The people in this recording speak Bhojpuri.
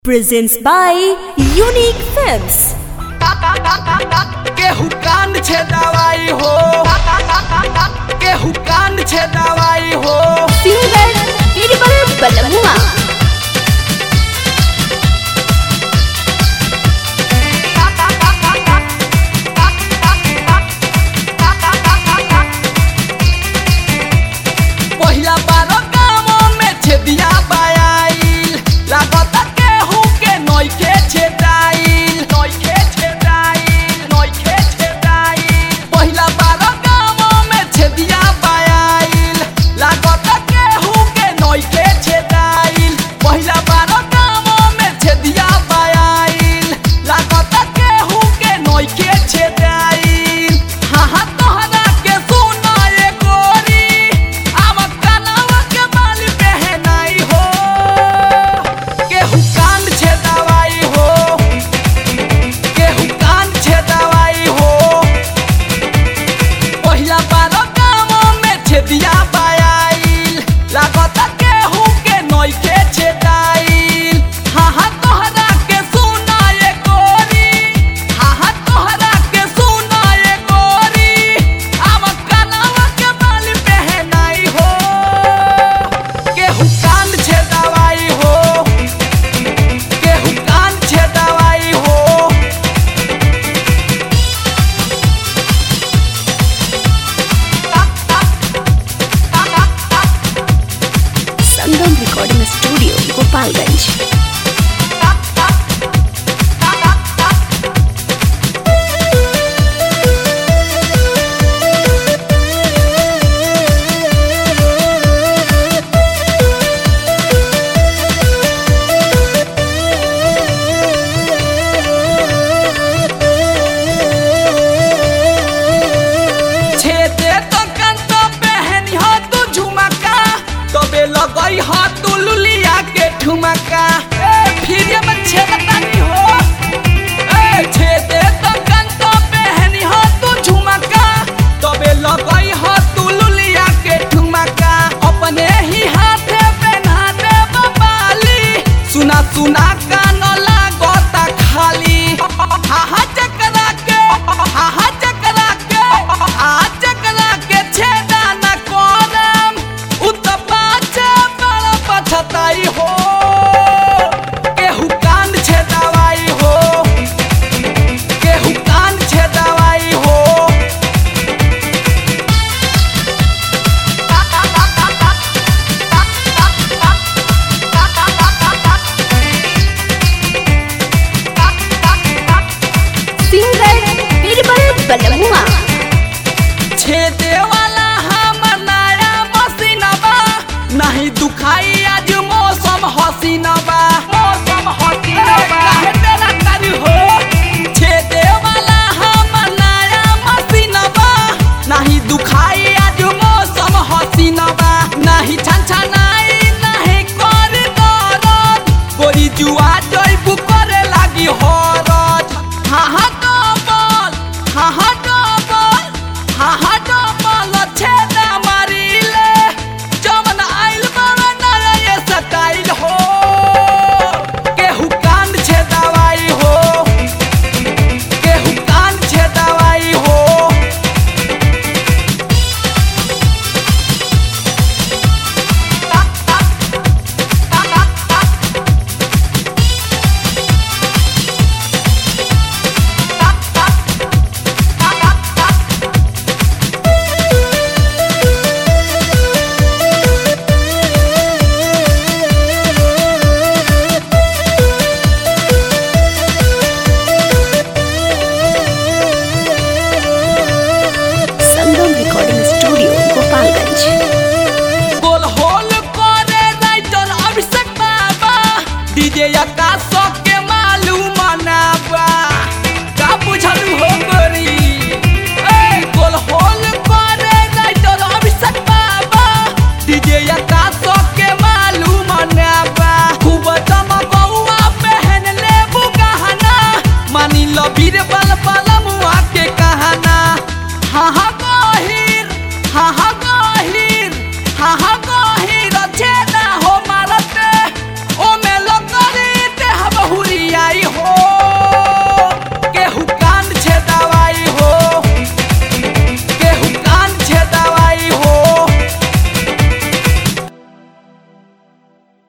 presents by Unique Films. केहू कान छे दवाई हो केहू कान छे दवाई हो Singer Biribal Balamua. पहिला बार गाँव में छेदिया बायाइल लागत केहू के नइखे छेदाइल नइखे छेदाइल नइखे छेदाइल पहिला बार गाँव में छेदिया बायाइल लागत केहू के नइखे छेदाइल पहिला बार गाँव में छेदिया बायाइल लागत केहू के नइखे छेदाइल हाँ हाँ तोहरा के सुनाए गोरी आम कनवा के माली पहनाई हो केहू कान छे दवाई हो केहू कान छे दवाई हो पहिला बार गाँव में छेदिया बायाइल लागत केहू के नइखे छेदाइल हाँ हाँ तोहरा के सुनाए गोरी हाँ हाँ तोहरा के सुनाए गोरी आम कनवा के माली पहनाई हो केहू कान छे दवाई हो केहू कान छे दवाई हो Sangam Recording Studio, Gopalganj. छेदे तो कंत पहनी हो तू झुमका तबे लगई हो तू लुलिया के ठुमका ए फिर ये मन छेदतानी हो ए छेदे तो कंत पहनी हो तू झुमका तबे लगई हो तू लुलिया के ठुमका अपने ही हाथे पहना दे बाली सुना सुना कान लागता खाली हा हा चकरा के हा हा चकरा के हा चकरा के छेदा न कोरम उत पाछे बड़ा पछताई हो केहू कान छेदावाई हो केहू कान छेदावाई हो Singer Biribal Balamua. छेदे वाला हमर नया मशीनबा नहीं दुखाई आज मौसम हसीनबा मौसम हसीनबा काहे तेरा करी हो छेदे वाला हमर नया मशीनबा नहीं दुखाई आज मौसम हसीनबा नहीं छनछनाई नहीं कर दरद गोरी जुआ जइबू करे लागी हरद हाँ हाँ डबल हाँ हाँ डबल हाँ हाँ डबल छेदा मारिले जवन आइल बाबा नया ये स्टाइल हो केहू कान छेदावाई हो केहू कान छेदावाई हो Sangam Recording Studio, Gopalganj. गोल होल करे राइटर अभिषेक बाबा डीजे आकाश के मालूम मनाबा का बुझल हो